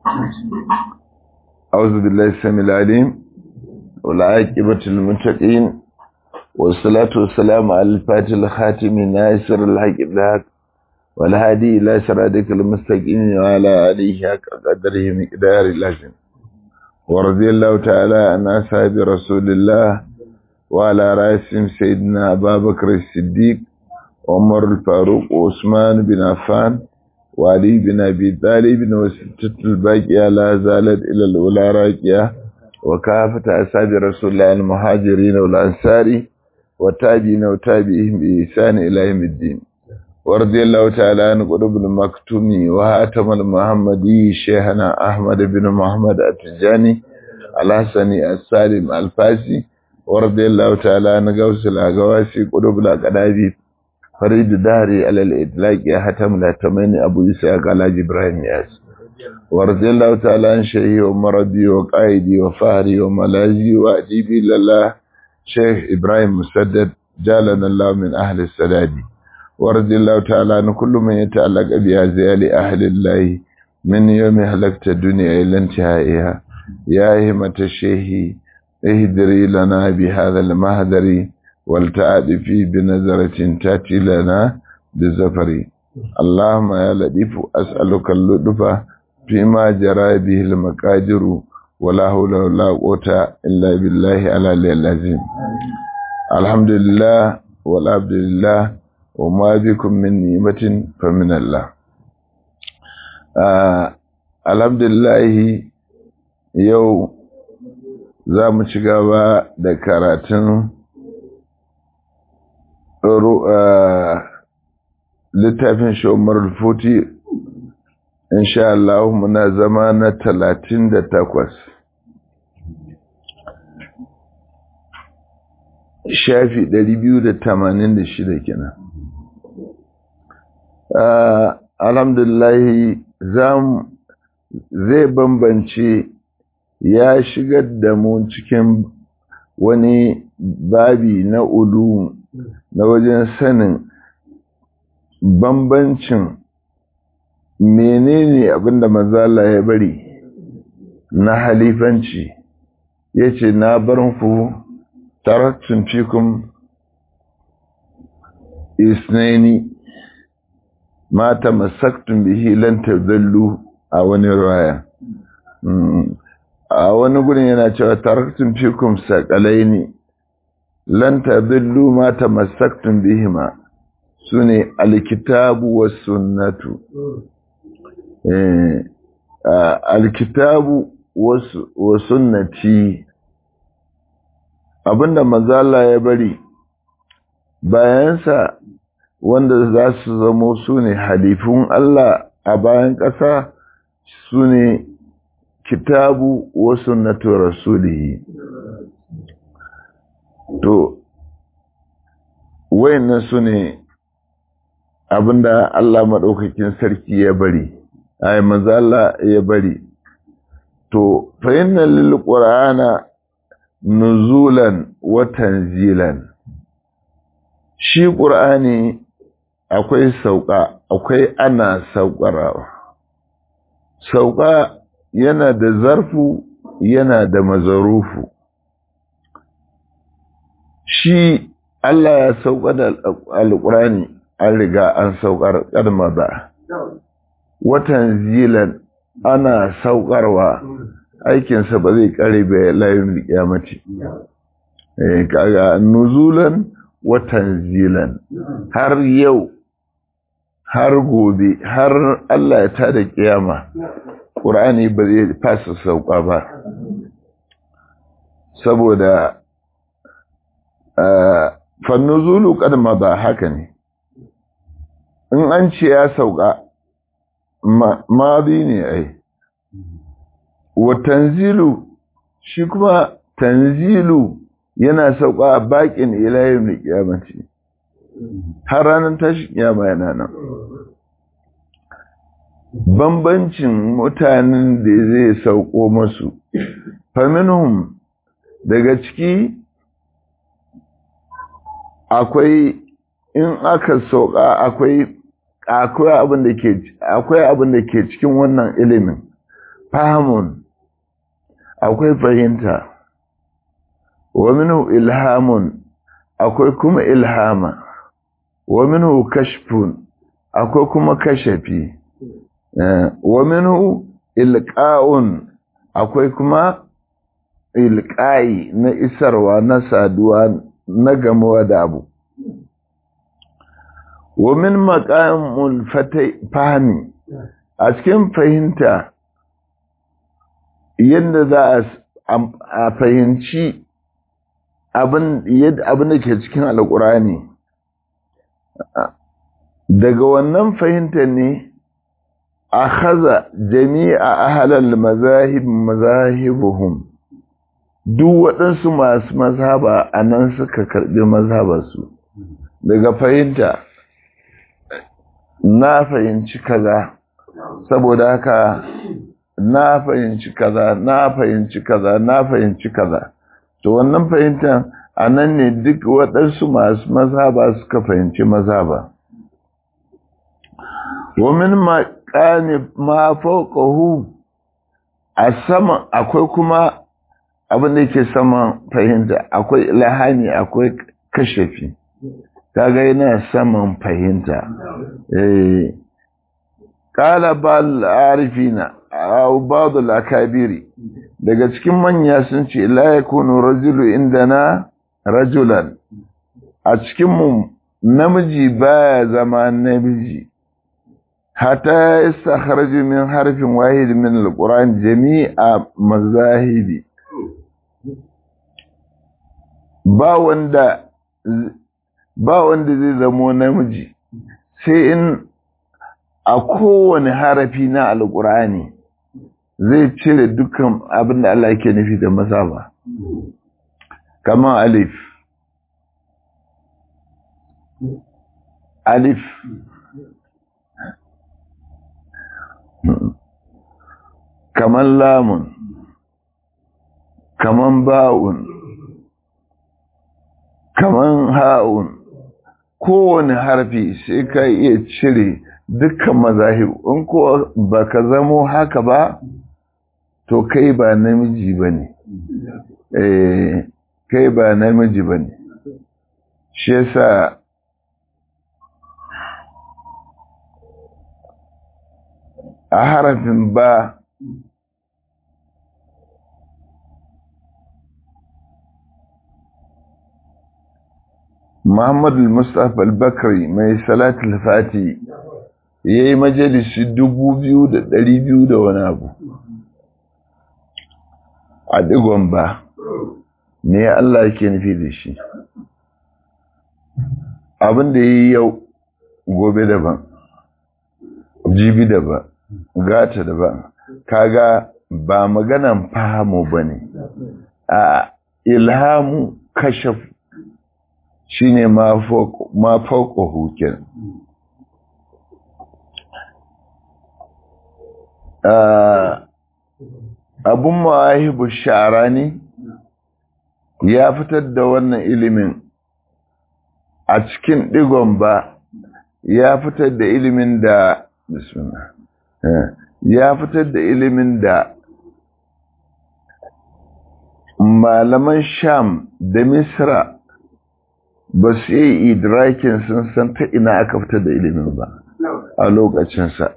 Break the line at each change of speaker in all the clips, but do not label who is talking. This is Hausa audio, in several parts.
أعوذ بالله السميع العليم والعاقبة للمتقين والصلاة والسلام على الفاتح الخاتم ناصر الحق بالحق والهادي إلى صراطك المستقيم وعلى آله حق قدره مقدار اللازم ورضي الله تعالى عن أصحاب رسول الله وعلى رأسهم سيدنا أبا بكر الصديق عمر الفاروق وعثمان بن عفان وعلي بن أبي طالب وستة الباقية لا زالت إلى الأولى راكية وكافة أصحاب رسول الله المهاجرين والأنصار والتابعين وتابعهم بإحسان إلى يوم الدين ورضي الله تعالى عن قطب المكتوم وهاتم المحمدي شيخنا أحمد بن محمد التجاني الحسني السالم الفاسي ورضي الله تعالى عن غوث الأغواسي قطب الأقدابي فريد داري على الإطلاق حتم الهتمين أبو إسحاق على إبراهيم ياس ورضي الله تعالى عن شيخي ومربي وقائدي وفهري وملاذي وأديبي لله شيخ إبراهيم مسدد جالنا الله من أهل السداد ورضي الله تعالى عن كل من يتعلق بأزيال أهل الله من يوم هلكت الدنيا إلى انتهائها يا همة الشيخ اهدري لنا بهذا المهدر والتعاطفي بنظرة تأتي لنا بالزفر اللهم يا لطيف أسألك اللطف فيما جرى به المقادر ولا حول ولا قوة إلا بالله على العظيم الحمد لله والعبد لله وما بكم من نعمة فمن الله آه الحمد لله يو za mu ci gaba da karatun littafin shomar futi insha Allah muna zama na talatin da takwas shafi ɗari biyu da tamanin da shida kenan alhamdulahi zai bambance ya shigar da mu cikin wani babi na ulu na wajen sanin bambancin menene abinda mazala ya bari na halifanci ya ce na barin ku tarattun fikun isnaini mata masaktun bihi lantar zallu a wani raya a wani gudun yana cewa tarattun fikun sakalai ne lan tadillu ma tamassaktum bihima sune alkitabu was sunnatu eh alkitabu was sunnati abinda mazala ya bari bayansa wanda za su zamo sune halifun Allah a bayan ƙasa sune kitabu was sunnatu rasulihi to wayannan su ne abinda Allah maɗaukakin sarki ya bari ai manzo Allah ya bari to fa inna lil qur'ana nuzulan wa tanzilan shi qur'ani akwai sauka akwai ana saukarawa sauka yana da zarfu yana da mazarufu shi Allah ya sauka da alƙurani an riga an saukar ƙarma ba. Watan zilan ana saukarwa aikinsa ba zai ƙare ba layin ƙyamati. Kaga nuzulan watan zilan har yau har gobe har Allah ya tada ƙiyama ƙur'ani ba zai fasa sauka ba. Saboda fannuzulu kadma ba haka ne in an ce ya sauka mazi ne ai wa tanzilu shi kuma tanzilu yana sauka a bakin ilayen da kiyamaci har ranar tashi kiyama yana nan bambancin mutanen da zai sauko masu faminhum daga ciki akwai in aka sauka akwai akwai abin da ke akwai abin da ke cikin wannan ilimin fahamun akwai fahimta wa minhu ilhamun akwai kuma ilhama wa minhu kashfun akwai kuma kashafi wa minhu ilqa'un akwai kuma ilqa'i na isarwa na saduwa na gamuwa da abu wa min maqamul fahmi a cikin fahimta yadda za a fahimci abin da ke cikin alkurani daga wannan fahimta ne a haza jami'a ahalal mazahib mazahibuhum duk waɗansu masu mazhaba a nan suka karɓi mazhabarsu daga fahimta na fahimci kaza saboda haka na fahimci kaza na fahimci kaza na fahimci kaza to wannan fahimtar a nan ne duk waɗansu masu mazhaba suka fahimci mazhaba wamin maƙani ma fauƙahu a sama akwai kuma abin da ke saman fahimta akwai lahani akwai kashafi kaga yana saman fahimta eh qala bal arifina aw ba'd al akabiri daga cikin manya sun ce la yakunu rajulu indana rajulan a cikin mu namiji baya zama namiji hatta yastakhraju min harfin wahid min alquran jami'a mazahibi ba wanda ba wanda zai zamo namiji sai in a kowane harafi na alkurani zai cire dukkan abin da Allah ke nufi da mazaba kamar alif alif kamar lamun kamar ba'un kamar ha'un kowane harfi sai ka iya cire dukkan mazahib in ko baka zamo haka ba to kai ba namiji bane eh kai ba namiji bane shi yasa a harafin ba Muhammad al-Mustapha al-Bakri mai salatul fati yayi majalisi dubu biyu da ɗari biyu da wani abu a digon ba me Allah yake nufi da shi abin da yi yau gobe daban jibi daban gata daban kaga ba maganan fahamu bane a ilhamu kashaf shine ma fauka hukin abun mawahibu shara ne ya fitar da wannan ilimin a cikin digon ba ya fitar da ilimin da bismillah ya fitar da ilimin da malaman sham da misra ba su yi idrakin sun san ta ina aka fitar da ilimin ba a lokacinsa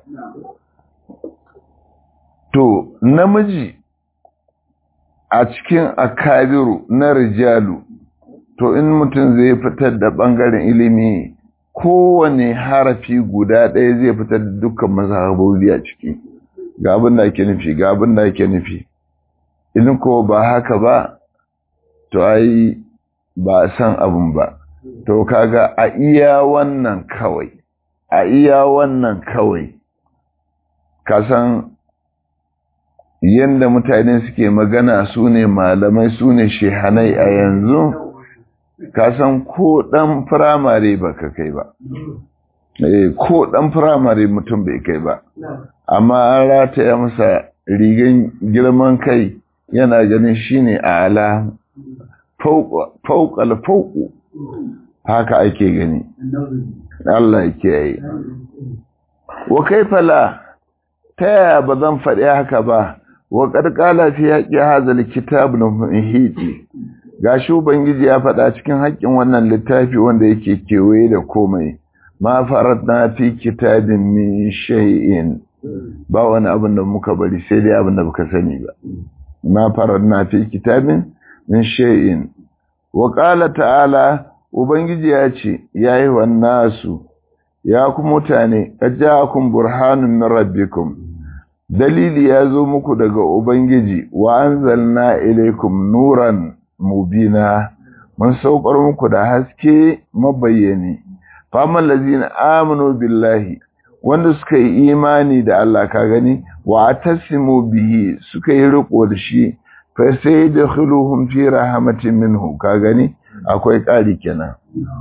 to namiji a cikin akabiru na rijalu to in mutum zai fitar da ɓangaren ilimi kowane harafi guda ɗaya zai fitar da dukkan mazhabobi a ciki ga abin da ake nufi ga abin da ake nufi in ko ba haka ba to ai ba san abin ba to kaga a iya wannan kawai a iya wannan kawai kasan yadda mutane suke magana su ne malamai su ne shehanai a yanzu kasan ko ɗan firamare ba ka kai ba ko ɗan firamare mutum bai kai ba amma an rataya masa rigan girman kai yana ganin shine a ala fauƙal fauƙu haka ake gani Allah ya kiyaye wa kaifala ta yaya ba zan faɗi haka ba wa qala fi haqqi hadha alkitab nuhiti gashi ubangiji ya faɗa cikin haƙƙin wannan littafi wanda yake kewaye da komai ma faratna fi kitabin min shay'in ba wani abin da muka bari sai dai abin da baka sani ba ma faratna fi kitabin min shay'in wa qala ta'ala ubangiji ya ce yayi wannasu ya ku mutane ajaakum burhanun min rabbikum dalili ya zo muku daga ubangiji wa anzalna ilaykum nuran mubina mun saukar muku da haske mabayyani faman lazina amanu billahi wanda suka yi imani da Allah ka gani wa atasimu bihi suka yi riko da shi fa sai dakhiluhum fi rahmatin minhu ka gani akwai ƙari kenan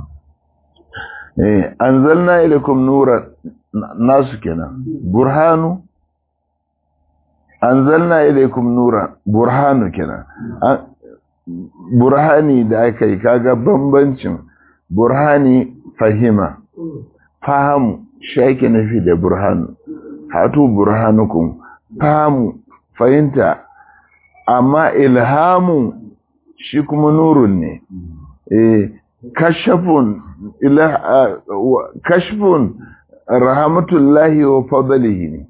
eh anzalna ilaykum nuran nasu kenan burhanu anzalna ilaykum nuran burhanu kenan burhani da aka yi kaga bambancin burhani fahima fahamu shi ake nufi da burhanu hatu burhanukum fahamu fahimta amma ilhamu shi kuma nurun ne eh kashafun ila kashfun rahmatullahi wa fadlihi ne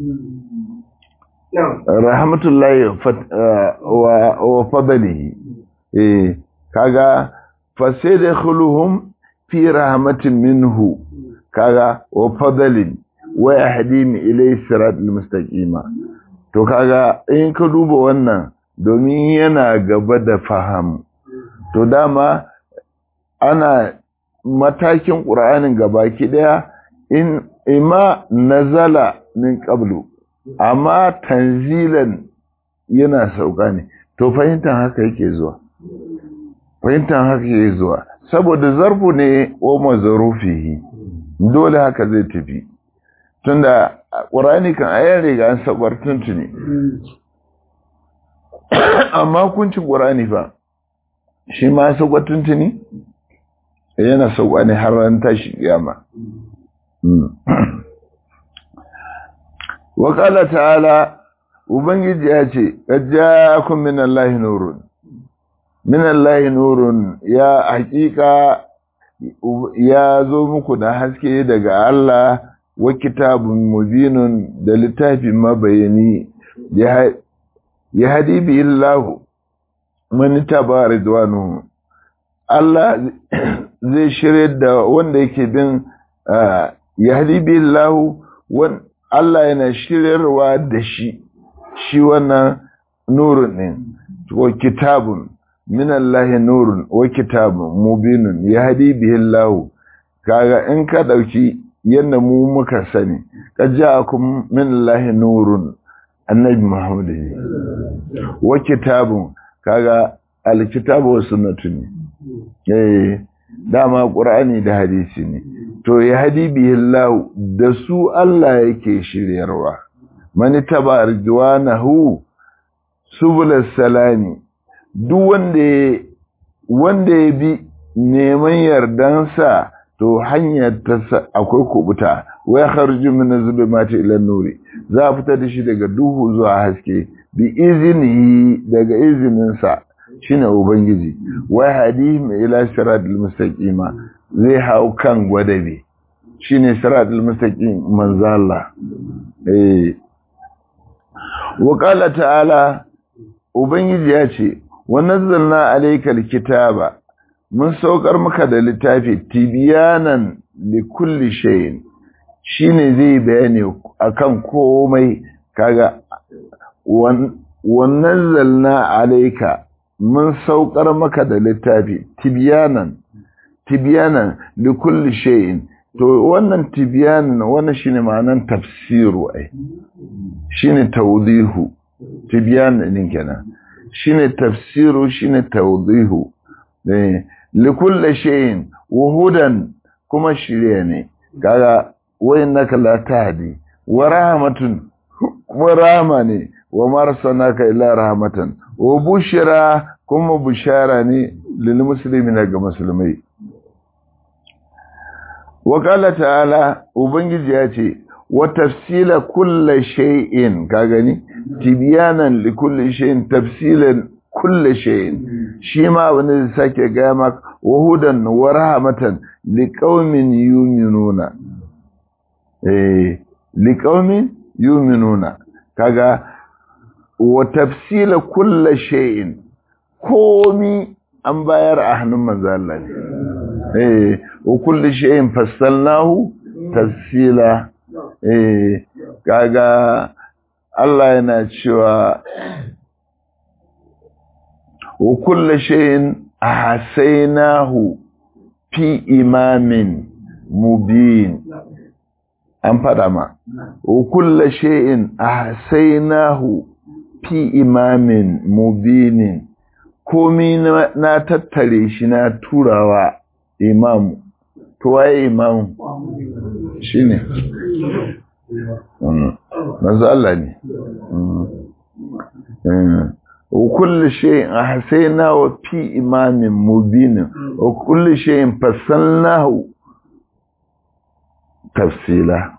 rahmatullahi wa fadlihi eh kaga fasidkhuluhum fi rahmatin minhu kaga wa fadlin wa yahdim ilay siratal mustaqima to kaga in ka duba wannan domin yana gaba da faham to dama ana matakin qur'anin gabaki daya in ima nazala min qablu amma tanzilan yana sauka ne to fahimtar haka yake zuwa fahimtar haka yake zuwa saboda zarfu ne wa mazarufihi dole haka zai tafi tunda ƙurani kan ayan riga an sabar tuntuni amma kuncin ƙurani fa shi ma sabar tuntuni yana sauka ne har ran tashi kiyama wa qala ta'ala ubangiji ya ce ja'akum min allahi nurun min allahi nurun ya hakika ya zo muku da haske daga Allah wa kitabun mubinun da littafin mabayani ya hadi bi illahu man taba ridwanu Allah zai shirye da wanda yake bin ya hadi bi illahu Allah yana shiryarwa da shi shi wannan nurun ɗin wa kitabun min Allah nurun wa kitabun mubinun yahdi bihi Allah kaga in ka dauki yanda mu muka sani qajja'akum min Allah nurun annabi Muhammad wa kitabun kaga alkitabu wa sunnatu ne eh dama qur'ani da hadisi ne to yahdi bihi Allah da su Allah yake shiryarwa man taba ridwanahu subul salami duk wanda wanda ya bi neman yardansa to hanyar ta akwai kubuta wai kharju min zulumati ila nuri za a fita da shi daga duhu zuwa haske bi izini daga izinin sa shine ubangiji wai hadihim ila siratal mustaqima zai hau kan gwadabe shine siratal mustaqim manzo Allah eh wa qala ta'ala ubangiji ya ce wa nazzalna alaykal kitaba mun saukar maka da littafi tibiyanan li kulli shay'in shine zai bayani akan komai kaga wa nazzalna alayka mun saukar maka da littafi tibiyanan tibiyanan li kulli shay'in to wannan tibiyanan wannan shine ma'anan tafsiru ai shine tawdihu tibiyanan din kenan shine tafsiru shine tawdihu eh likulli shay'in wuhudan kuma shirye ne kaga wayanaka la tahdi wa rahmatun wa rahma ne wa marsanaka ila rahmatan wa bushra kuma bushara ne lil muslimina ga musulmai wa qala ta'ala ubangiji ya ce wa tafsila kulli shay'in ka gani tibyanan li kulli shay'in tafsilan kulli shay'in shi ma wani sake ga maka wa hudan wa rahmatan liqaumin yu'minuna eh liqaumin yu'minuna kaga wa tafsila kulli shay'in komi an bayar a hannun manzo Allah ne eh wa kulli shay'in fassalnahu tafsila eh kaga Allah yana cewa wa kulli shay'in ahsaynahu fi imamin mubin an fada ma wa kulli shay'in ahsaynahu fi imamin mubinin komi na tattare shi na turawa imamu to waye imamu shine manzo Allah ne wa kullu shay'in ahsaynahu fi imamin mubin wa kullu shay'in fassalnahu tafsila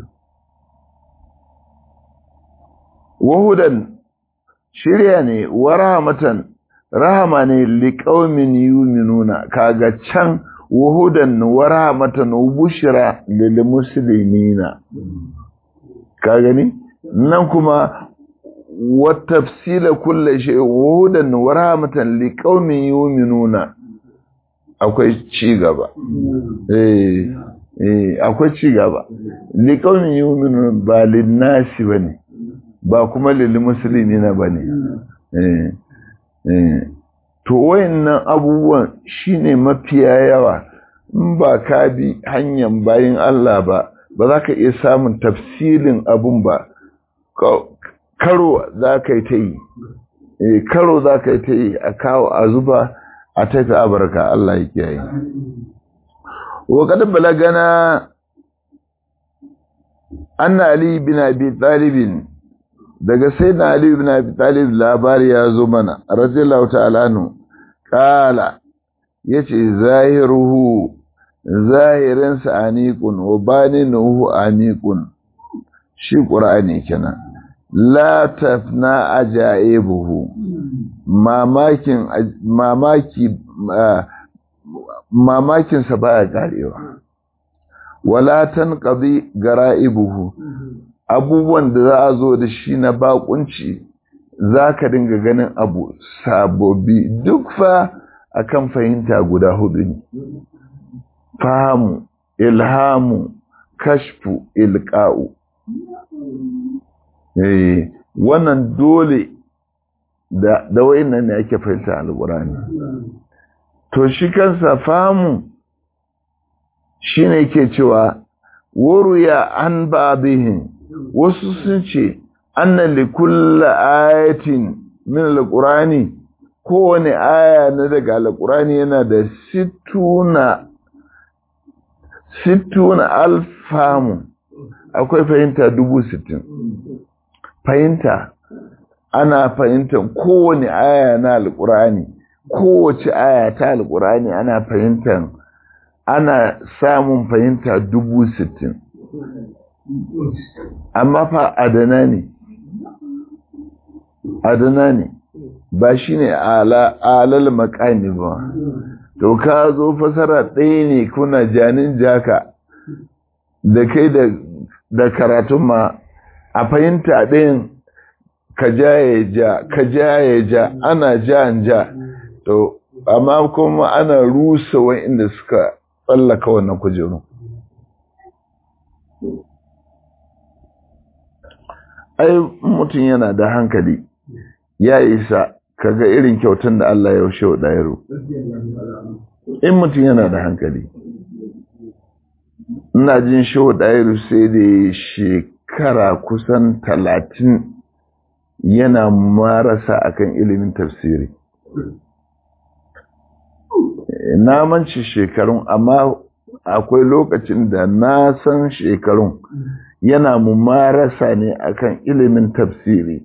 wa hudan shirya ne wa rahmatan rahama ne liqaumin yu'minuna kaga can wa hudan wa rahmatan wa bushra lil muslimina ka gani nan kuma wa tafsila kulli shay wa hudan wa rahmatan liqaumin yu'minuna akwai ci gaba eh eh akwai ci gaba liqaumin yu'minuna ba lin nasi bane ba kuma lil muslimina bane eh to wayannan abubuwan shine mafiya yawa in ba ka bi hanyar bayin Allah ba ba za ka iya samun tafsilin abun ba karo za ka yi ta yi karo za ka yi ta yi a kawo a zuba a tafi abarka Allah ya kiyaye wa kad balagana anna ali bin abi talibin daga sai na Ali ibn Abi Talib labari ya zo mana radiyallahu ta'ala anhu kala yace zahiruhu zahirin sa aniqun wa baninuhu aniqun shi qur'ani kenan la tafna ajaibuhu mamakin mamaki mamakin sa baya karewa wala tanqadi garaibuhu abubuwan da za a zo da shi na bakunci za ka dinga ganin abu sabobi duk fa akan fahimta guda hudu ne fahamu ilhamu kashfu ilka'u eh wannan dole da da wayannan ne ake fahimta alqur'ani to shi kansa fahamu shine yake cewa waruya an ba'dihin wasu sun ce annan likulla ayatin min alqurani kowane aya na daga alqurani yana da sittuna sittuna alfamu akwai fahimta dubu sittin fahimta ana fahimtar kowane aya na alqurani kowace aya ta alqurani ana fahimtar ana samun fahimta dubu sittin amma fa adana ne adana ne ba shi ne alal makani ba to ka zo fasara ɗaya ne kuna janin jaka da kai da karatun ma a fahimta ɗayan ka ja ya ja ka ja ya ja ana ja ja to amma kuma ana rusa wa'inda suka tsallaka wannan kujeru ai mutum yana da hankali ya isa kaga irin kyautan da Allah ya yaushe wa ɗayaro in mutum yana da hankali ina jin shehu ɗayaro sai da shekara kusan talatin yana marasa akan ilimin tafsiri na manci shekarun amma akwai lokacin da na san shekarun yana mumarasa ne akan ilimin tafsiri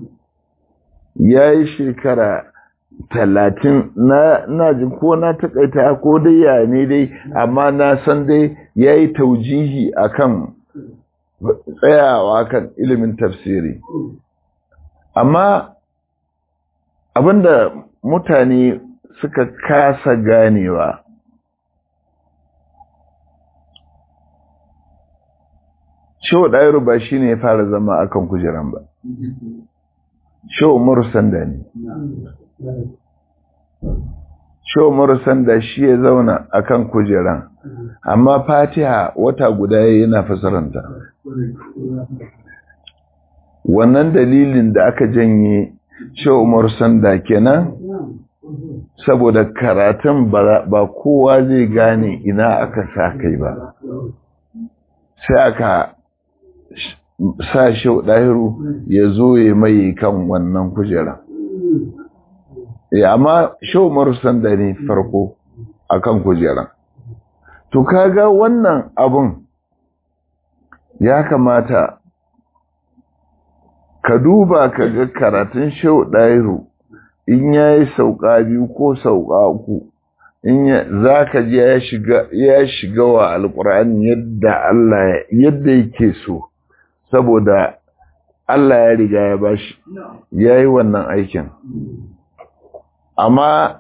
ya yi shekara talatin na jin ko na takaita ko dai ya ne dai amma na san dai ya yi taujihi akan tsayawa kan ilimin tafsiri amma abinda mutane suka kasa ganewa Shehu Ɗairu ba shi ne ya fara zama akan kujeran ba. Shehu Umaru Sanda ne. Shehu Umaru Sanda shi ya zauna akan kujeran, amma Fatiha wata guda yana fasaranta. Wannan dalilin da aka janye Shehu Umaru Sanda kenan saboda karatun ba kowa zai gane ina aka sa kai ba. Sai aka sa shi ɗahiru ya zo ya mai kan wannan kujera. Ya amma shau marusan da ne farko a kan kujera. To kaga wannan abun ya kamata ka duba ka ga karatun shau ɗahiru in ya yi sauka biyu ko sauka uku in za ka ji ya shiga wa alƙur'ani yadda Allah yadda yake so. saboda Allah ya riga ya bashi ya yi wannan aikin amma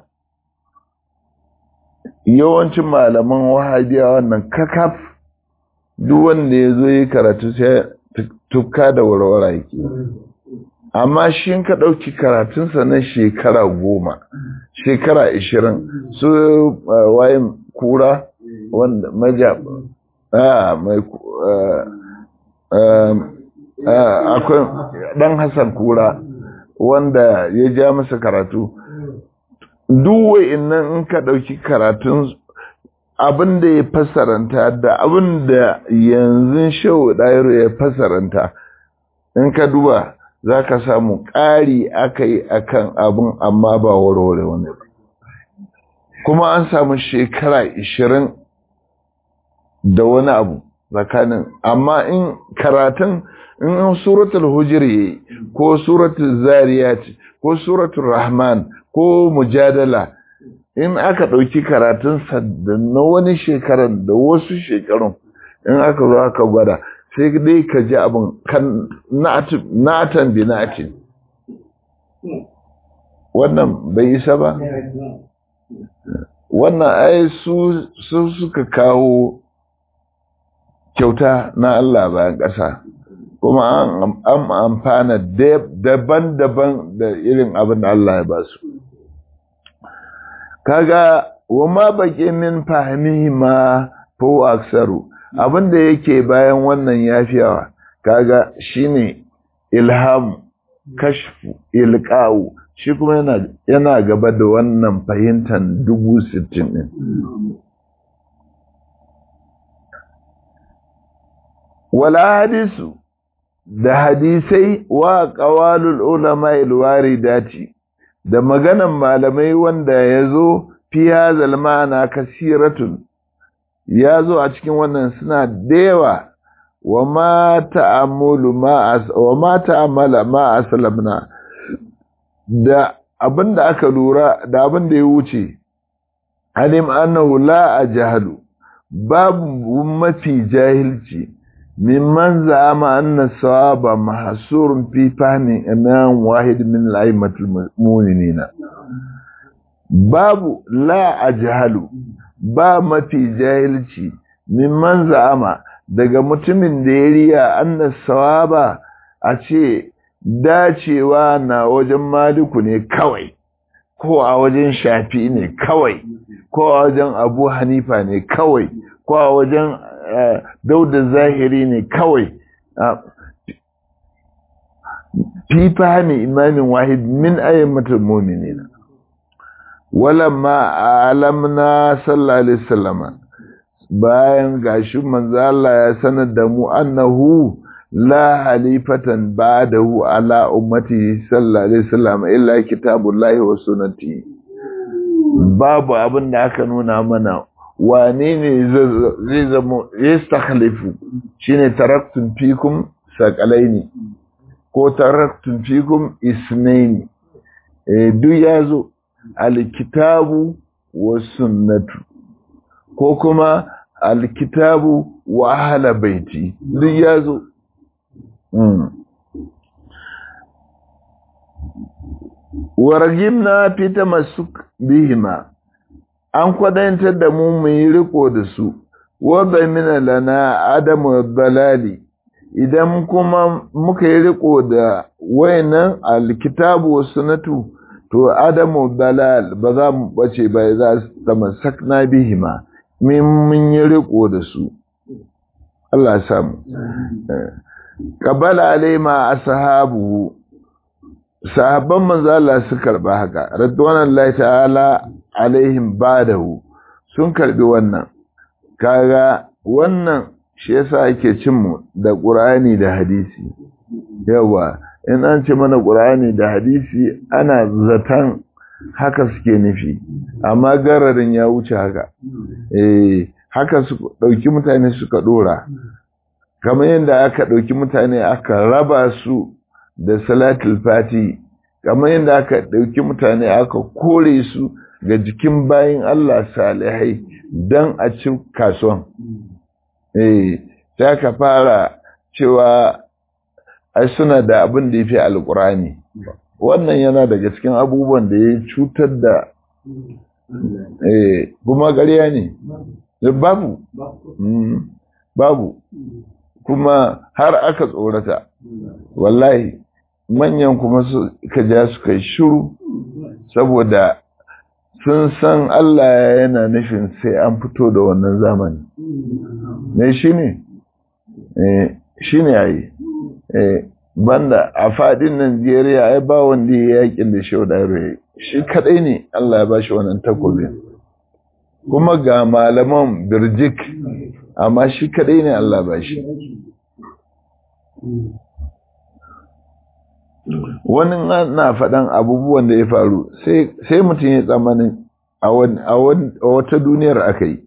yawancin malaman wahabiya wannan kakaf duk wanda ya zo yi karatu sai tukka da warwara yake amma shi ka ɗauki karatunsa na shekara goma shekara ishirin su wayin kura wanda maja mai akwai ɗan Hassan Kura wanda ya ja masa karatu. Duwai innan in ka ɗauki karatun abin da ya fasaranta da abin da yanzu shau ɗayaro ya fasaranta in ka duba za ka samu ƙari aka yi a kan abin amma ba warware wani ba. Kuma an samu shekara ishirin da wani abu. tsakanin amma in karatun in suratul hujr yayi ko suratul zariyat ko suratul rahman ko mujadala in aka dauki karatun sa da na wani shekaran da wasu shekarun in aka zo aka gwada sai dai ka ji abin kan natan bi natin wannan bai isa ba wannan ai su suka kawo kyauta na Allah bayan ƙasa kuma an amfana daban-daban da irin abin da Allah ya ba su kaga wa ma baƙi min fahimihi ma ko aksaru abin da yake bayan wannan yafiyawa kaga shine ilham kashfu ilqa'u shi kuma yana yana gaba da wannan fahimtar dubu sittin din wala hadisu da hadisai wa qawalul ulama alwaridati da maganan malamai wanda yazo fi hazal ma'ana kasiratun yazo a cikin wannan suna dewa wa ma ta'ammulu ma wa ma ta'ammala ma aslamna da abinda aka lura da abinda ya wuce alim annahu la ajhalu babu mafi jahilci mimman za'ama anna sawaba mahsurun fi fahmi imam wahid min al-a'immatil mu'minina babu la ajhalu ba mafi jahilci mimman za'ama daga mutumin da ya riya anna sawaba a ce dacewa na wajen maliku ne kawai ko a wajen shafi ne kawai ko a wajen abu hanifa ne kawai ko a wajen dauda zahiri ne kawai fi fahimi imamin wahid min ayyamatul mu'minina walamma alamna sallallahu alaihi wasallam bayan gashi manzo Allah ya sanar da mu annahu la halifatan ba'dahu ala ummati sallallahu alaihi wasallam illa kitabullahi wa sunnati babu abin da aka nuna mana wane ne zai zama yastakhlifu shine taraktun fikum saqalaini ko taraktun fikum isnaini eh duk yazo alkitabu wa sunnatu ko kuma alkitabu wa ahla baiti duk yazo wargimna fi tamassuk bihima an kwadantar da mu mu yi riko da su wadda mina lana adamu balali idan kuma muka yi riko da wayannan alkitabu wa sunatu to adamu balal ba za mu bace ba za su tamassakna bihima min mun yi riko da su Allah ya samu qabala alaima ashabu sahabban manzo Allah su karba haka radwanullahi ta'ala alaihim badahu sun karbi wannan kaga wannan shi yasa ake cin mu da Qur'ani da hadisi yawa in an ce mana Qur'ani da hadisi ana zatan haka suke nufi amma gararin ya wuce haka eh haka su dauki mutane suka dora kamar yadda aka dauki mutane aka raba su da salatul fati kamar yadda aka ɗauki mutane aka kore su ga jikin bayan Allah salihai don a ci kasuwan. Eh, ta ka fara cewa ai suna da abin da ya fi alkurani wannan yana daga cikin abubuwan da ya cutar da eh, kuma ƙarya ne babu babu kuma har aka tsorata wallahi manyan kuma ka ja su kai shiru saboda sun san Allah yana nufin sai an fito da wannan zamani ne shi ne shi ne yayi banda a fadin Najeriya ai ba wanda ya yakin da shau da shi kadai ne Allah ya ba shi wannan takobin kuma ga malaman birjik amma shi kadai ne Allah ba shi wani na faɗan abubuwan da ya faru sai mutum ya tsammanin a wata duniyar aka yi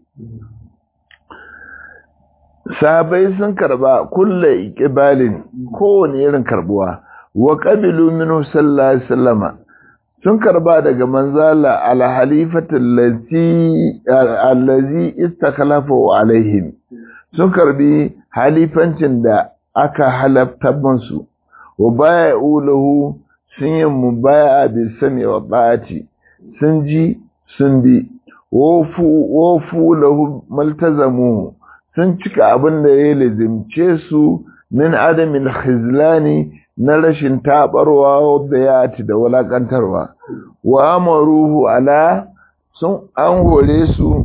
sahabai sun karba kulle ikibalin kowane irin karbuwa wa ƙabilu minu sallallahu sallama sun karba daga manzala alhalifatin allazi istakalafa alaihim sun karbi halifancin da aka halafta musu wa baya ulahu sun yi mubaya bi sami wa ba'ati sun ji sun bi wofu lahu maltazamu sun cika abin da ya lazimce su min adamin khizlani na rashin tabarwa da ya ati da walakantarwa wa amaruhu ala sun an hore su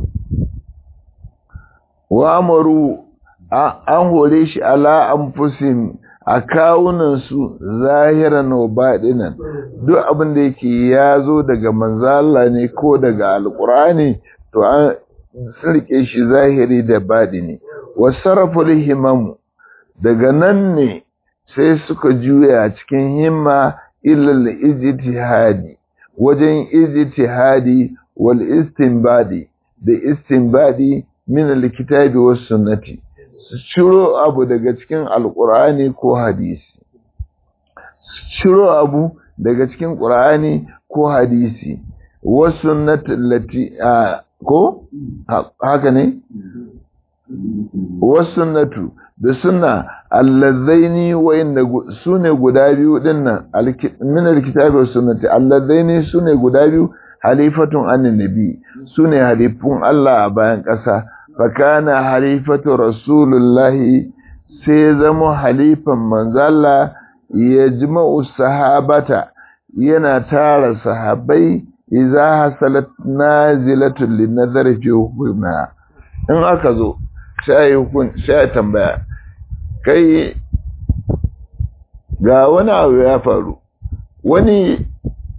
wa amaru an hore shi ala anfusin a kawunansu zahiran wa baɗinan duk abin da yake ya zo daga manzala ne ko daga alƙur'ani to an rike shi zahiri da baɗini wasarraful himamu daga nan ne sai suka juya cikin himma illal ijtihadi wajen ijtihadi wal istinbadi da istinbadi min alkitabi was sunnati su ciro abu daga cikin alkur'ani ko hadisi su ciro abu daga cikin ƙur'ani ko hadisi wasu lati ko haka ne wasu natu da suna allazaini wa'inda su ne guda biyu dinnan min alkitabi wasu sunnati allazaini su ne guda biyu halifatun annabi su ne halifun Allah a bayan ƙasa fakana halifatu rasulullahi sai zama halifan manzala ya jima'u sahabata yana tara sahabai idza hasalat nazilatul linazari fi hukuma in aka zo sai hukun sai tambaya kai ga wani abu ya faru wani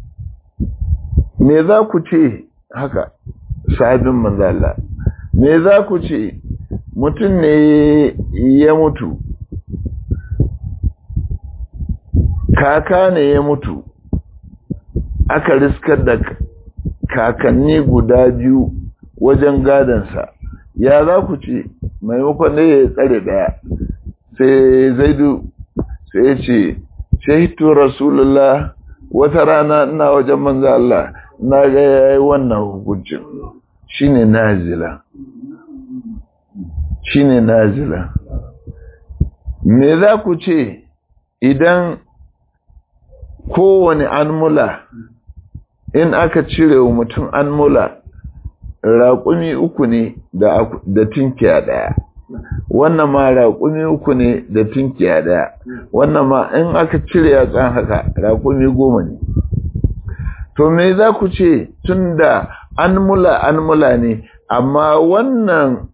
me za ku ce haka sahabin manzala me za ku ce mutum ne ya mutu kaka ne ya mutu aka riskar da kakanni guda biyu wajen gadansa ya za ku ce maimakon da ya tsare daya sai zaidu sai ya ce shahitu rasulullah wata rana ina wajen manzo Allah na ga yayi wannan hukuncin shine nazila shine nazila me za ku ce idan kowane anmula in aka cire wa mutum anmula raƙumi uku ne da tinkiya ɗaya wannan ma raƙumi uku ne da tinkiya ɗaya wannan ma in aka cire yatsan haka raƙumi goma ne to me za ku ce tun da anmula anmula ne amma wannan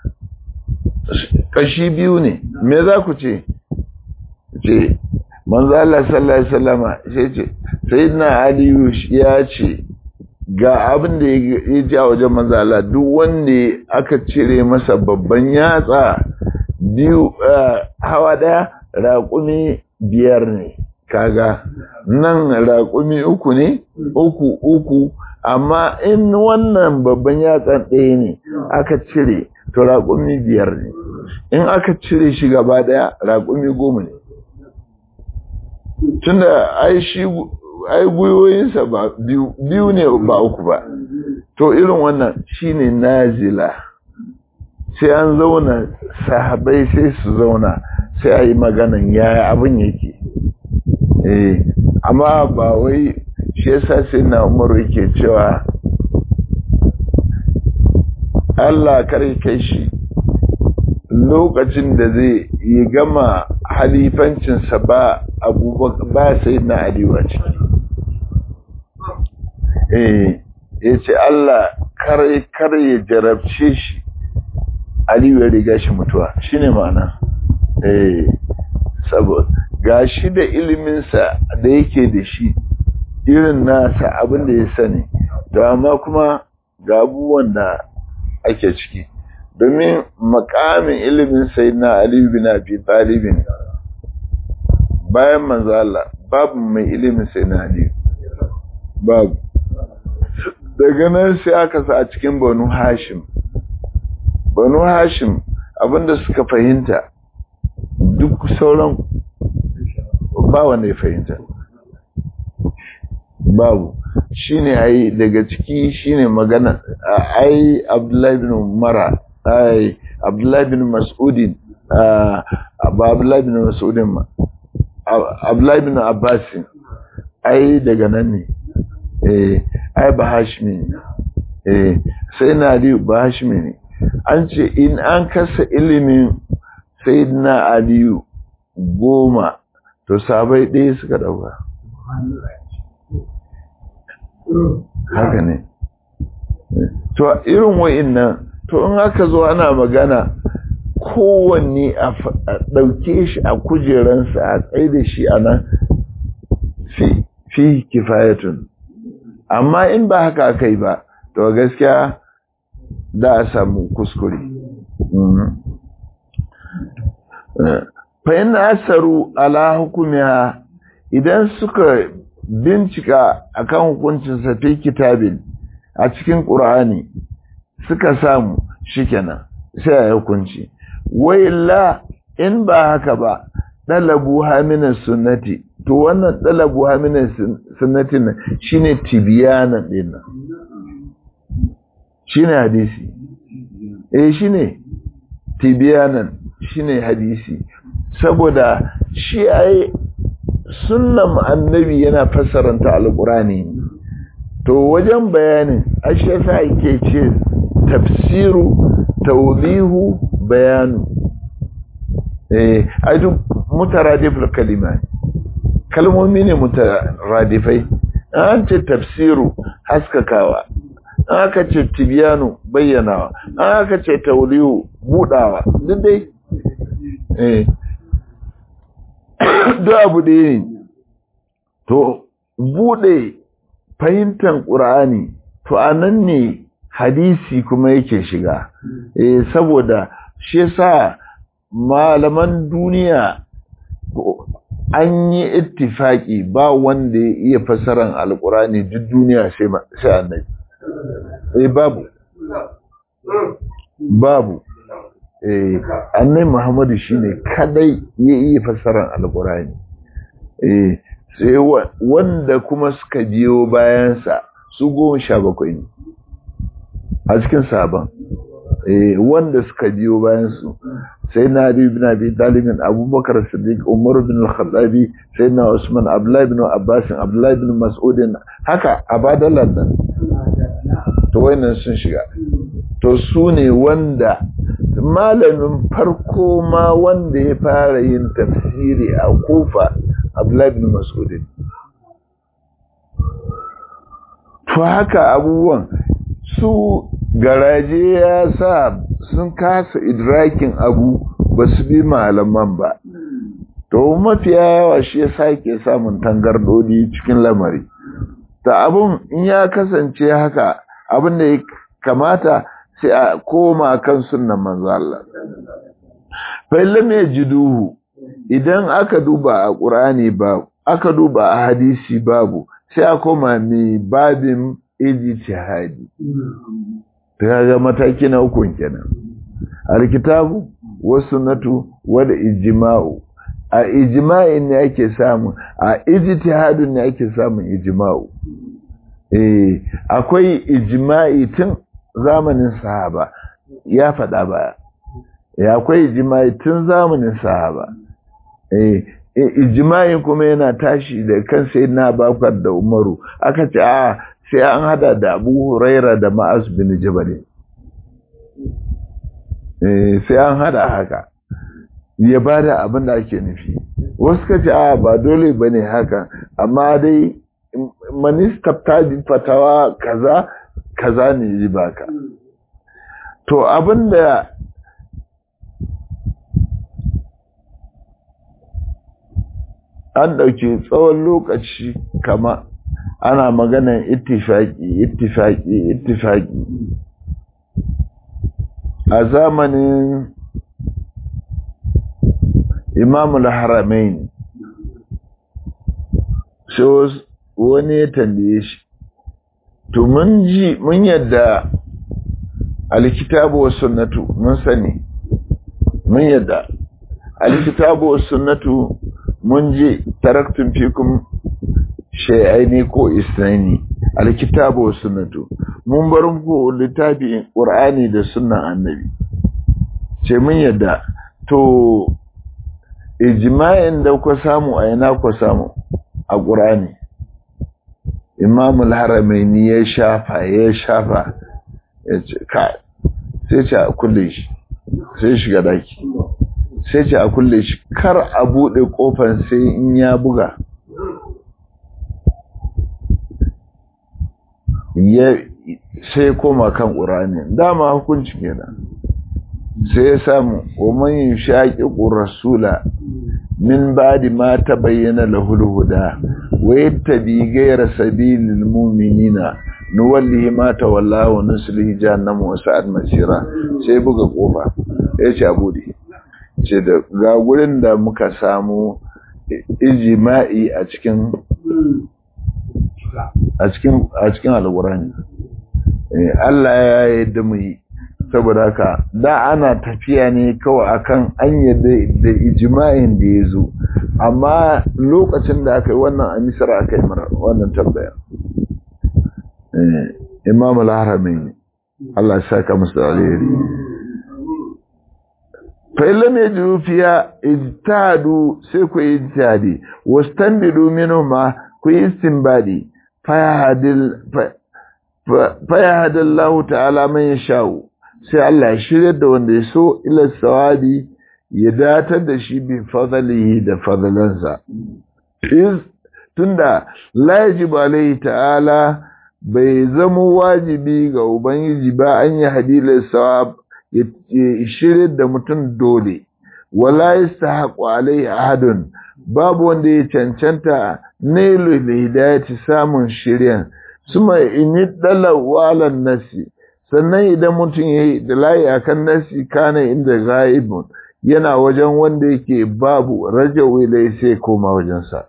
kashi biyu ne me za ku ce ce manzo Allah sallallahu alaihi wasallama sai ce sayyidina aliyu ya ce ga abin da ya ji a wajen manzo Allah duk wanda aka cire masa babban yatsa biyu hawa daya raƙumi biyar ne kaga nan raƙumi uku ne uku uku amma in wannan babban yatsan ɗaya ne aka cire to raƙumi biyar ne in aka cire shi gaba ɗaya raƙumi goma ne tunda ai shi ai gwiwoyinsa ba biyu ne ba uku ba to irin wannan shine nazila sai an zauna sahabai sai su zauna sai a yi maganan yaya abin yake eh amma ba wai shi yasa sai na umaru yake cewa Allah kare kai shi lokacin da zai yi gama halifancinsa ba abubakar ba sai na aliwa ciki eh ya ce Allah kare kare ya jarabce shi aliyu ya riga shi mutuwa shine ma'ana eh saboda ga shi da iliminsa da yake da shi irin nasa abin da ya sani to amma kuma ga abubuwan da ake ciki domin makamin ilimin sai na aliyu bin abi talibin bayan manzo Allah babu mai ilimin sai na aliyu babu daga nan sai aka sa a cikin banu hashim banu hashim abinda suka fahimta duk sauran ba wanda ya fahimta babu shine ai daga ciki shine magana ai Abdullahi bin Mara ai Abdullahi bin Mas'udin ba Abdullahi bin Mas'udin ma Abdullahi bin Abbas ai daga nan ne eh ai ba Hashimi ne eh sai na Ali ba Hashimi ne an ce in an kasa ilimin sayyidina Aliyu goma to sabai ɗaya suka ɗauka haka ne to irin wa'innan to in aka zo ana magana kowanne a ɗauke shi a kujeransa a tsaye da shi a nan fi kifayatun amma in ba haka aka yi ba to gaskiya da a samu kuskure fa'in asaru ala hukumiya idan suka bincika akan hukuncin sa fi kitabin a cikin Qur'ani suka samu shikenan sai ya hukunci wayilla in ba haka ba dalabu haminan sunnati to wannan dalabu haminan sunnati ne shine tibiyana din shine hadisi eh shine tibiyanan shine hadisi saboda shi ai sunnan annabi yana fassaranta alqurani to wajen bayanin ashe yasa yake ce tafsiru tawdihu bayanu eh aju mutaradiful kalima kalmomi ne mutaradifai an ce tafsiru haskakawa an aka ce tibiyanu bayyanawa an aka ce tawdihu budawa duk dai eh duk abu da ne to bude fahimtar ƙur'ani to a nan ne hadisi kuma yake shiga eh saboda shi yasa malaman duniya an yi ittifaki ba wanda ya iya fasaran alƙur'ani duk duniya sai sai annabi eh babu babu eh annabi Muhammadu shine kadai ya iya fasaran alƙur'ani eh sai wanda kuma suka biyo bayansa su goma sha bakwai ne a cikin sabon eh wanda suka biyo bayan su sai na Ali ibn Abi Talib Abubakar Siddiq Umar bin Al-Khattabi sai na Usman Abdullah ibn Abbas Abdullah ibn Mas'ud haka abadalan nan to wayannan sun shiga to su ne wanda malamin farko ma wanda ya fara yin tafsiri a Kufa Abdullah ibn Mas'ud to haka abubuwan su garaje ya sa sun kasa idrakin abu ba su bi malaman ba to mafiya yawa shi ya sake samun tangardodi cikin lamari ta abun in ya kasance haka abin da ya kamata sai a koma kan sunnan manzo Allah fa lam yajiduhu idan aka duba a Qur'ani ba aka duba a hadisi babu sai a koma mai babin ijtihadi ga mataki na uku kenan alkitabu wasunnatu wal ijma'u a ijma'in ne ake samu a ijtihadin ne ake samun ijma'u eh akwai ijma'i tun zamanin sahaba ya faɗa ba ya akwai ijma'i tun zamanin sahaba eh ijma'in kuma yana tashi da kan sai na bakar da umaru aka ce a sai an hada da abu huraira da ma'az bin jabal eh sai an hada haka ya bada abin da ake nufi wasu ka ce a ba dole bane haka amma dai manista ta fatawa kaza kaza ne yi baka to abin da an ɗauki tsawon lokaci kama ana maganan ittifaki ittifaki ittifaki a zamanin imamul haramain sai wani ya tambaye shi to mun ji mun yadda alkitabu was sunnatu mun sani mun yadda alkitabu was sunnatu mun ji taraktun fikum shay'aini ko isnaini alkitabu was sunnatu mun bar muku littafi qur'ani da sunnan annabi ce mun yadda to ijma'in da ku samu a ina ku samu a qur'ani imamul haramaini ya shafa ya shafa ya ce kai sai ce a kulle shi sai shiga daki sai ce a kulle shi kar a buɗe ƙofar sai in ya buga ya sai koma kan ƙurani dama hukunci kenan sai ya samu wa man yushaqiqu rasula min ba'di ma tabayyana lahu al-huda wa yattabi ghayra sabilil mu'minina nuwallihi ma tawalla wa nuslihi jahannam wa sa'at masira sai buga kofa ya ce abudi ce da ga gurin da muka samu ijma'i a cikin a cikin a cikin alqur'ani Allah ya yarda mu yi saboda haka da ana tafiya ne kawai akan an yadda da ijma'in da ya zo amma lokacin da aka yi wannan a misra aka yi mara wannan tambaya imam al-haramain Allah ya saka musu alheri fa illam yajidu fiya ijtihadu sai ku ijtihadi wastanbidu minhuma ku istinbadi fa yahdil fa yahdillahu ta'ala man yasha'u sai Allah ya shirya da wanda ya so ila sawabi ya datar da shi bi fadlihi da fadlansa iz tunda la yajibu alaihi ta'ala bai zama wajibi ga ubangiji ba an yi hadilin sawab ya shirya da mutum dole wala yastahaqu alaihi ahadun babu wanda ya cancanta nailu hidayati samun shiryan suma in yi dalawalan nasi sannan idan mutum ya yi da layi a kan nasi kana inda ga'ibun yana wajen wanda yake babu raja wilai sai koma wajensa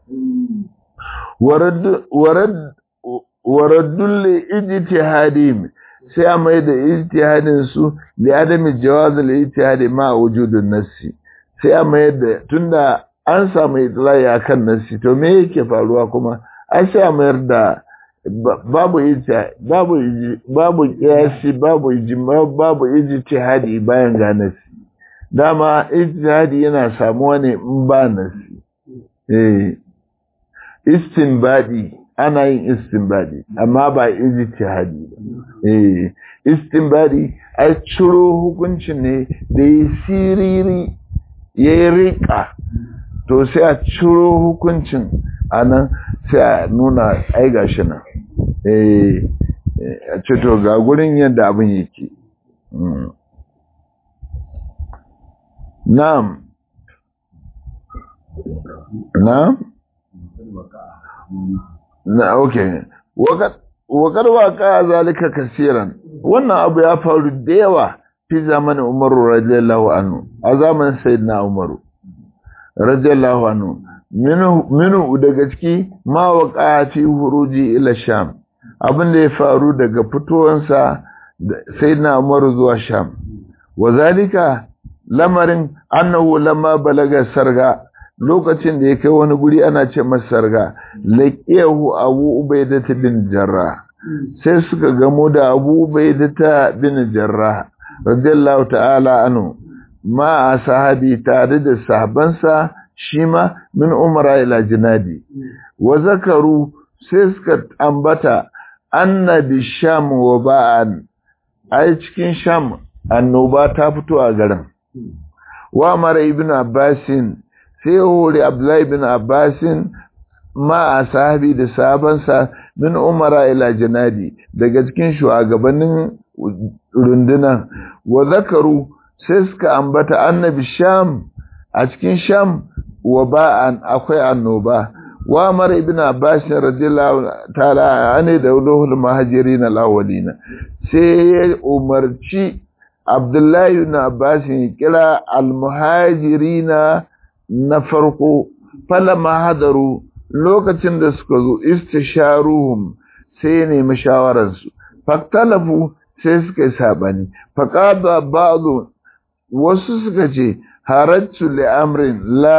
waraddun ijtihadihim sai a mai da ijtihadin su li adami jawaz al ijtihadi ma wujudun nasi sai a mai da tunda an samu itlai akan nasi to me yake faruwa kuma an sai a mayar da babu ita babu babu kiyasi babu ijma babu ijtihadi bayan ga nasi dama ijtihadi yana samuwa ne in ba nasi eh istinbadi ana yin istinbadi amma ba ijtihadi ba eh istinbadi ai ciro hukuncin ne da yi siriri ya rika to sai a ciro hukuncin anan sai a nuna ai gashi nan eh a ce to ga gurin yadda abin yake na'am na'am na okay wakar waka zalika kasiran wannan abu ya faru da yawa fi zamanin umaru radiyallahu anhu a zamanin sayyidina umaru radiyallahu anhu minu daga ciki ma waka fi huruji ila sham abin da ya faru daga fitowansa sayyidina umaru zuwa sham wa zalika lamarin annahu lamma balaga sarga lokacin da ya kai wani guri ana ce masa sarga laqiyahu abu ubaidata bin jarrah sai suka gamo da abu ubaidata bin jarrah radiyallahu ta'ala anhu ma sahabi tare da sahabansa shi ma min umara ila jinadi wa zakaru sai suka ambata annabi sham wa ba'an ai cikin sham annoba ta fito a garin wa mara ibn abbasin sai hori abdullahi ibn abbasin ma a sahabi da sahabansa min umara ila janadi daga cikin shugabannin rundunan wa zakaru sai suka ambata annabi sham a cikin sham wa ba'an akwai annoba wa mara ibn abbas radiyallahu ta'ala ane da ulul muhajirin alawalina sai ya umarci abdullahi ibn abbas ya kira almuhajirina na farko falama hadaru lokacin da suka zo istisharuhum sai ya nemi shawararsu faktalafu sai suka yi sabani faqada ba'du wasu suka ce harajtu li amrin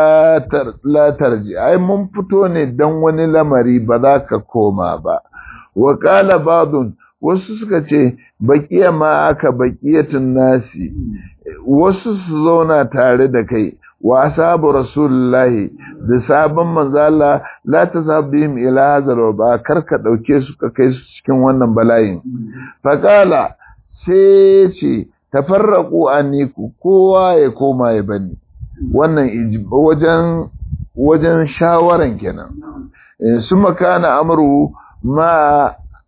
la tarji ai mun fito ne dan wani lamari ba za ka koma ba wa qala ba'dun wasu suka ce baqiya ma aka baqiyatun nasi wasu su zauna tare da kai wa ashabu rasulullahi da sabon manzo Allah la tasabihim ila hadha ba karka dauke su ka kai su cikin wannan bala'in faqala sai ce tafarraku anniku kowa ya koma ya bani wannan wajen wajen shawaran kenan su makana amru ma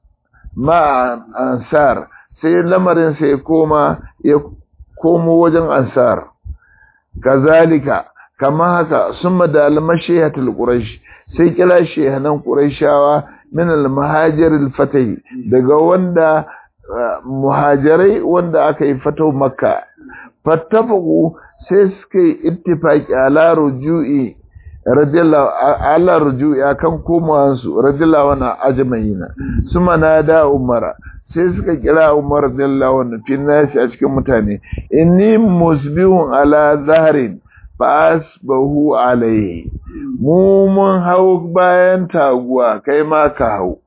ma ansar sai lamarin sai koma ya komo wajen ansar kazalika kama haka summa da almashihatul quraish sai kila shehanan quraishawa min almahajir alfatih daga wanda muhajirai wanda aka yi fato makka fattafaku sai suka yi ittifaki ala ruju'i radiyallahu ala ruju'i akan komawansu radiyallahu anhu ajma'ina suma nada umara sai suka kira umar radiyallahu anhu fi nasi a cikin mutane inni musbihun ala zahrin fa asbahu alayhi mu mun hau bayan taguwa kai ma ka hau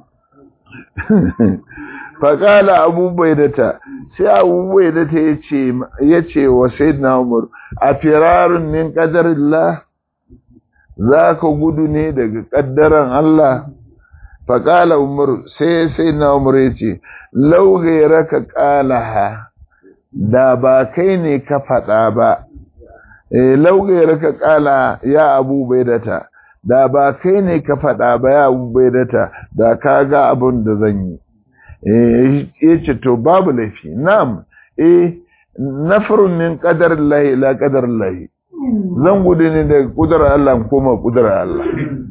faƙala abubuwai da ta sai abubuwai da ta ya ce wa sayyidina umar a firarun min ƙadarillah za ka gudu ne daga ƙaddaran Allah faƙala umar sai sayyidina umar ya ce laugaira ka ƙalaha da ba kai ne ka faɗa ba laugaira ka ƙala ya abubuwai da ta da ba kai ne ka faɗa ba ya abubuwai da ta da ka ga abin da zan yi ya ce to babu laifi na'am eh nafarun min qadar Allah ila qadar Allah zan gudu ne daga kudar Allah koma kudar Allah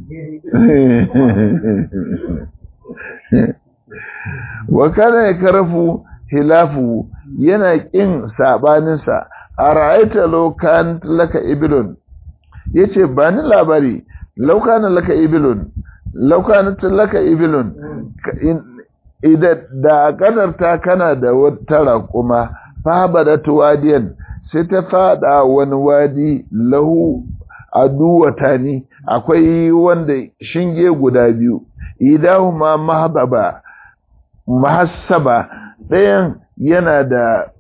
wa kana yakrafu hilafu yana kin sabanin sa ara'aita law kan laka ibilun yace ba ni labari law kana laka ibilun law kana laka ibilun idan da kadarta kana da wata raƙuma fabadat wadiyan sai ta fada wani wadi lahu aduwata ni akwai wanda shinge guda biyu idahu ma mahbaba mahassaba ɗayan yana da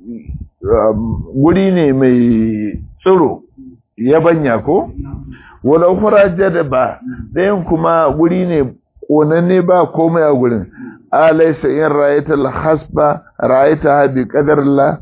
guri ne mai tsiro yabanya ko wala fara jadaba ɗayan kuma guri ne ƙonanne ba komai a gurin alaisa in ra'ayta al-hasba ra'ayta bi qadarillah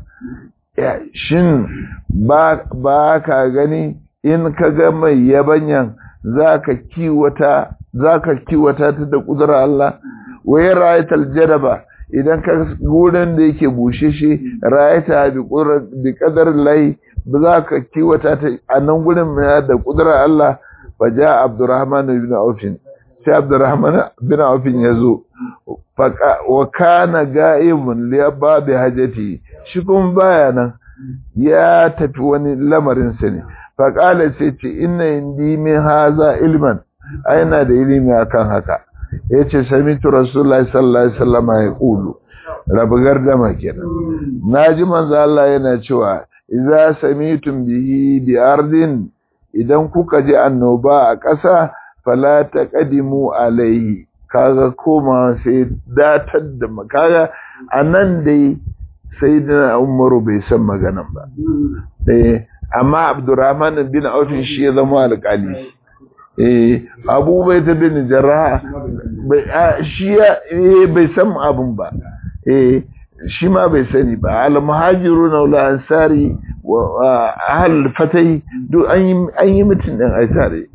shin ba ba ka gani in ka ga mai yabanyan zaka kiwata zaka kiwata ta da kudura Allah wa in ra'ayta al-jadaba idan ka gurin da yake bushe shi ra'ayta bi qudrat bi qadarillah ba za ka kiwata ta a nan gurin da kudura Allah fa ja Abdurrahman ibn Auf sai Abdurrahman bin Auf ya zo wa kana ga'ibun li babi hajati shi kuma baya nan ya tafi wani lamarin sa ne fa qala sai ce inna indi min haza ilman aina da ilimi akan haka yace samitu rasulullahi sallallahu alaihi wasallam ya kulu rabu gardama kenan naji manzo Allah yana cewa idza samitum bihi bi ardin idan kuka ji annoba a ƙasa fala taqdimu alaihi kaga koma sai datar da kaga anan dai sai da umaru bai san maganan ba eh amma abdurrahman bin auf shi ya zama alƙali eh abu bai ta bin jarraha shi bai san abun ba eh shi ma bai sani ba al muhajirun wal ansari wa ahl fatai duk an yi mutun din ai tare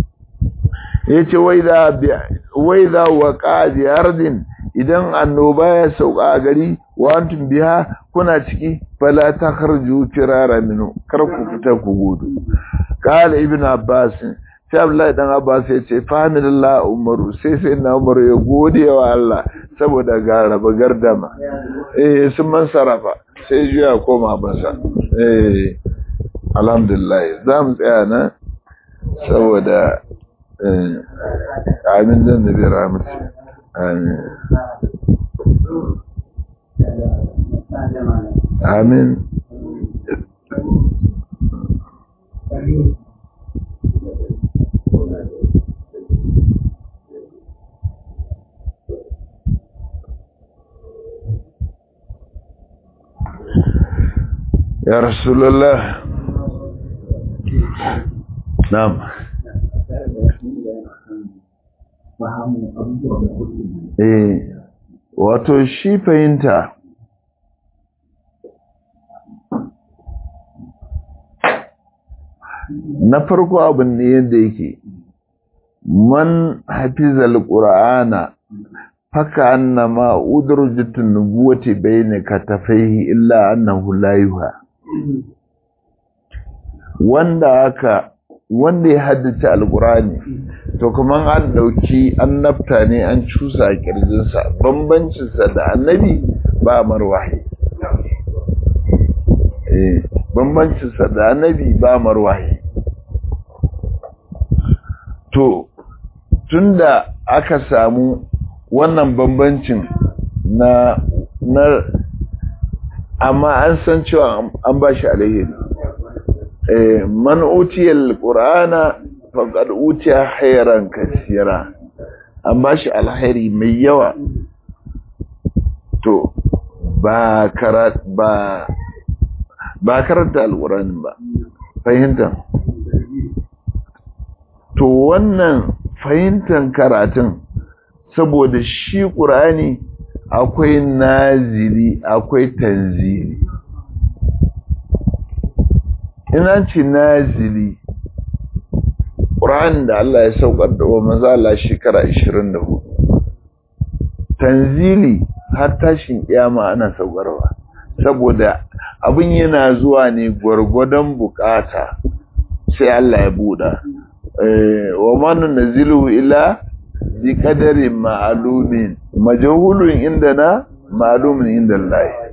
yace wai da wai da waqa bi ardin idan annoba ya sauka a gari wa antum biha kuna ciki fala takharju firara minu kar ku fita ku gudu qala ibnu abbas sai abdullahi dan abbas ya ce fahimillah umaru sai sai na umaru ya gode wa Allah saboda ga raba gardama eh sun man sarafa sai juya koma bansa eh alhamdulillah za mu tsaya na saboda amin dan da bi rahmatu amin amin يا رسول الله نعم eh wato shi fahimta na farko abin ne yadda yake man hafizal qur'ana faka annama udrujatun nubuwati bayna katafaihi illa annahu la yuha wanda aka wanda ya haddace alqur'ani to kaman an dauki annabta ne an cusa a kirjinsa bambancin sa da annabi ba marwahi eh bambancin sa da annabi ba marwahi to tunda aka samu wannan bambancin na na amma an san cewa an ba shi alheri eh man utiyal qur'ana faqad utiya khairan kaseera an ba shi alheri mai yawa to ba karat ba ba karanta alqur'ani ba fahimta to wannan fahimtar karatun saboda shi ƙur'ani akwai nazili akwai tanzili ina ce nazili ƙur'ani da Allah ya saukar da wa mazala shekara 24 tanzili har tashin kiyama ana saukarwa saboda abin yana zuwa ne gwargwadon bukata sai Allah ya buɗa wa manu nazilu ila bi kadarin ma'alumin majahulun indana ma'alumin inda Allah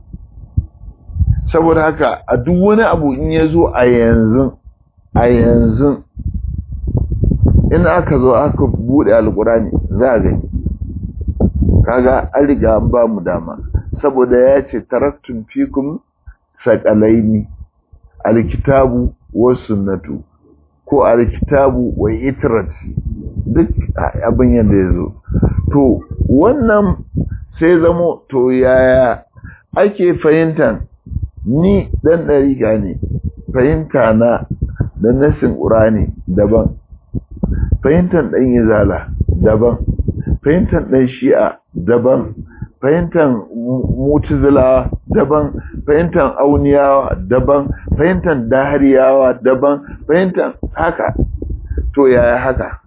saboda haka a duk wani abu in ya zo a yanzu a yanzu in aka zo aka bude alkurani za a gani kaga an riga an ba mu dama saboda ya ce taraktun fikum saƙalaini alkitabu wa sunnatu ko alkitabu wa itrati duk abin yadda ya zo to wannan sai zamo to yaya ake fahimtar ni dan ɗariƙa ne fahimta na da nasin ƙurani daban fahimtar ɗan izala daban fahimtar ɗan shi'a daban fahimtar mutuzila daban fahimtar auniyawa daban fahimtar dahariyawa daban fahimtar haka to yaya haka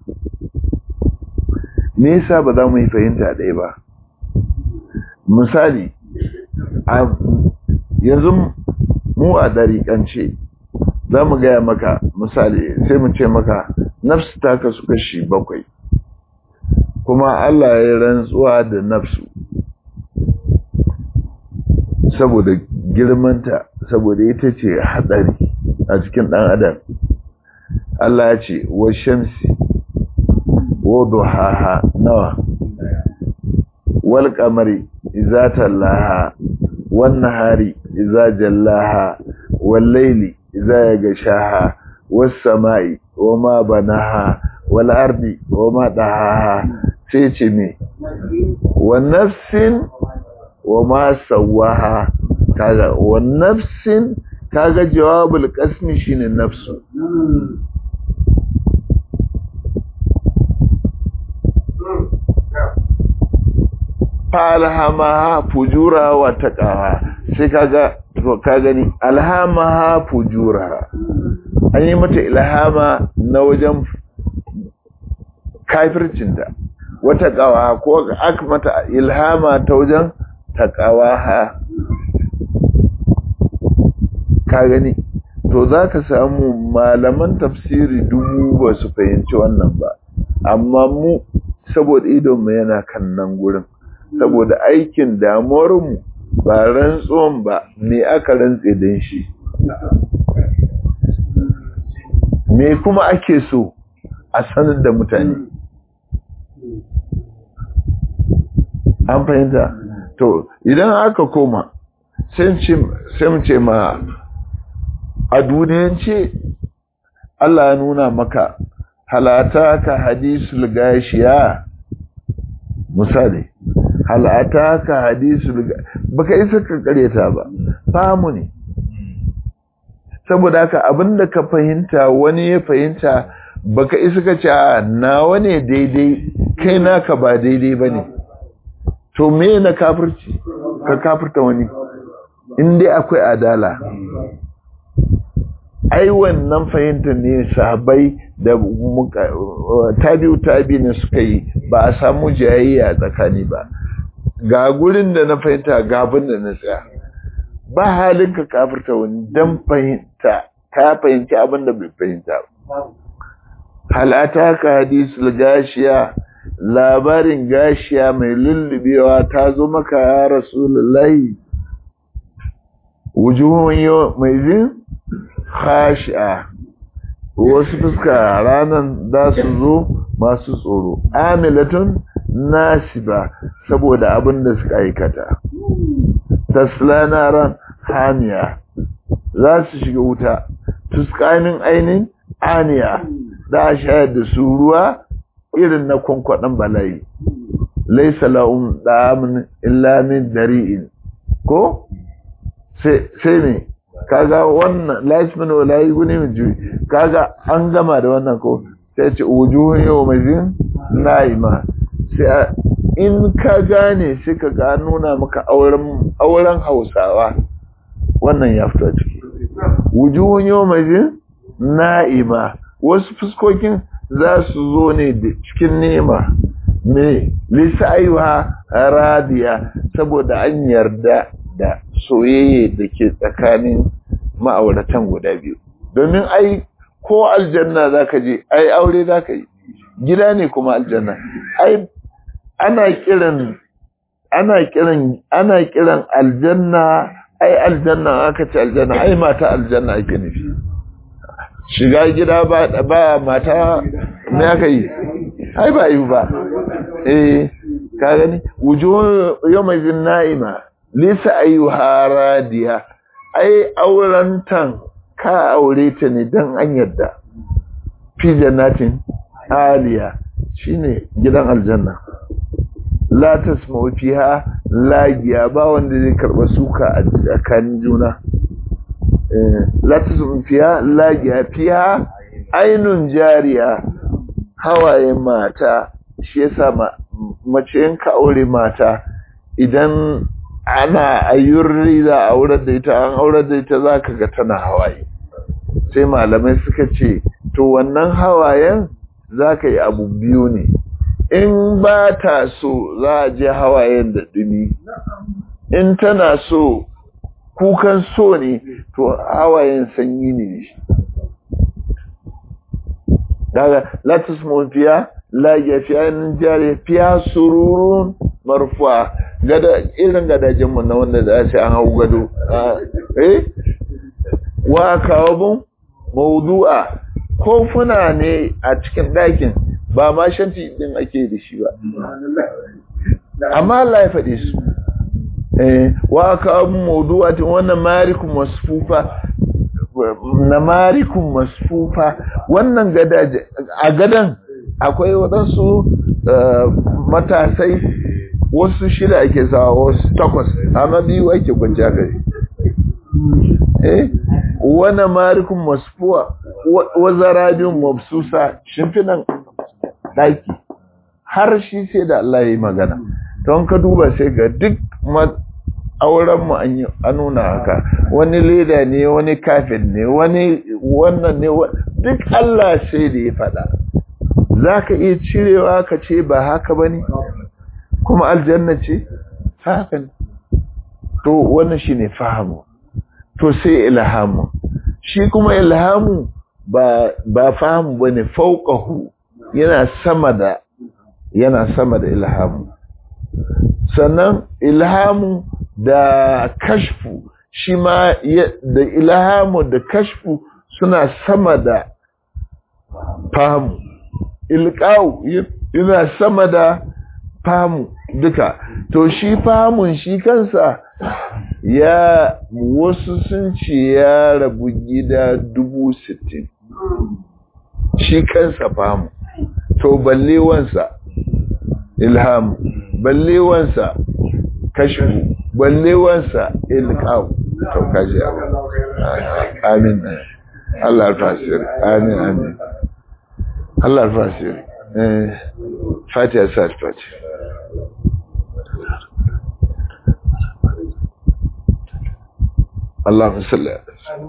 me yasa ba za mu yi fahimta ɗaya ba misali yanzu mu a ɗariƙance za mu gaya maka misali sai mu ce maka nafsu ta kasu kashi bakwai kuma Allah ya rantsuwa da nafsu saboda girmanta saboda ita ce hatsari a cikin ɗan adam Allah ya ce wa shamsi wa duhaha nawa wal qamari idza talaha wan nahari idza jallaha wal layli idza yaghshaha was samai wama banaha wal ardi wama dahaha sai ce me wa nafsin wama sawaha kaga wa nafsin kaga jawabul qasmi shine nafsu falhamaha fujura wa taqaha sai kaga to ka gani alhamaha fujura an yi mata ilhama na wajen kafircinta wata qawa ko aka mata ilhama ta wajen taqawaha ka gani to zaka samu malaman tafsiri dubu ba su fahimci wannan ba amma mu saboda idonmu yana kan nan gurin saboda aikin damuwarmu ba rantsuwan ba me aka rantse don shi me kuma ake so a sanar da mutane an fahimta to idan aka koma sai mu ce ma a duniyance Allah ya nuna maka halata ka hadisul gashiya misali halata ka hadisul baka isa ka kareta ba famu ne saboda haka abinda ka fahimta wani ya fahimta baka isa ka ce nawa ne daidai kai naka ba daidai bane to me na kafirci ka kafirta wani in dai akwai adala ai wannan fahimtar ne sahabbai da tabi'u tabi ne suka yi ba a samu jayayya tsakani ba ga gurin da na fahimta ga abin da na tsaya ba halin ka kafirta wani dan fahimta ka fahimci abin da bai fahimta ba halata ka hadisul gashiya labarin gashiya mai lullubewa ta zo maka ya rasulullahi wujuhun yau mai zin khashi'a wasu fuska ranan za su zo masu tsoro amilatun nasiba saboda abin da suka aikata tasla naran hamiya za su shiga wuta tuskanin ainin aniya da a shayar da su ruwa irin na kwankwaɗin bala'i laisa la'un ɗamin illamin dari'in ko sai ne kaga wannan lasmin wala yuguni min juyi kaga an gama da wannan ko sai ce wujuhun yawmazin naima sai in ka gane sai ka ga nuna maka auren auren Hausawa wannan ya fito ciki wujuhun yawmazin na'ima wasu fuskokin za su zo ne cikin nema me lisaiwa radiya saboda an yarda da soyayya da ke tsakanin ma'auratan guda biyu domin ai ko aljanna zaka je ai aure zaka yi gida ne kuma aljanna ai ana kiran ana kiran ana kiran aljanna ai aljanna aka ce aljanna ai mata aljanna ake nufi shiga gida ba ba mata me aka yi ai ba yi ba eh ka gani wujuhun yawmazin na'ima lisa ayyuha radiya ai aurentan ka aure ta ne dan an yadda fi jannatin aliya shine gidan aljanna la tasma'u fiha lagiya ba wanda zai karba suka a tsakanin juna la tasma'u fiha lagiya fiha ainun jariya hawaye mata shi yasa mace in ka aure mata idan ana ayyurri za a aurar da ita an aurar da ita za ka ga tana hawaye sai malamai suka ce to wannan hawayen za ka yi abu biyu ne in ba ta so za a je hawayen da dumi in tana so kukan so ne to hawayen sanyi ne shi daga latus mafiya lagiya fiya jari fiya sururun marfuwa gada irin gadajenmu na wanda za ce an hau gado eh wa kawabin maudu'a kofuna ne a cikin ɗakin ba ma shanti din ake da shi ba amma Allah ya faɗi su eh wa kawabin maudu'a tun wannan marikun masfufa na marikun masfufa wannan gadaje a gadan akwai waɗansu matasai wasu shida ake sawa wasu takwas amma biyu ake kwanciya gari eh wani marikun masfuwa wazarabin mabsusa shimfinan ɗaki har shi sai da Allah ya yi magana don ka duba sai ga duk aurenmu an nuna haka wani leda ne wani kafin ne wani wannan ne duk Allah sai da ya faɗa za ka iya cirewa ka ce ba haka ba ne kuma aljanna ce haka ne to wannan shi ne fahamu to sai ilhamu shi kuma ilhamu ba ba fahamu ba ne fauƙahu yana sama da yana sama da ilhamu sannan ilhamu da kashfu shi ma da ilhamu da kashfu suna sama da fahamu ilqau yana sama da fahamu duka to shi fahamun shi kansa ya wasu sun ce ya rabu gida dubu sittin shi kansa fahamu to ballewansa ilhamu ballewansa kashfu ballewansa ilqau to kaji amin Allah alfasir amin amin Allah alfasir eh fatiha sa fatiha اللهم صل على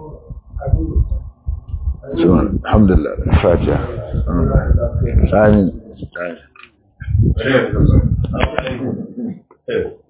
سبحان الحمد لله الفاتحه امين امين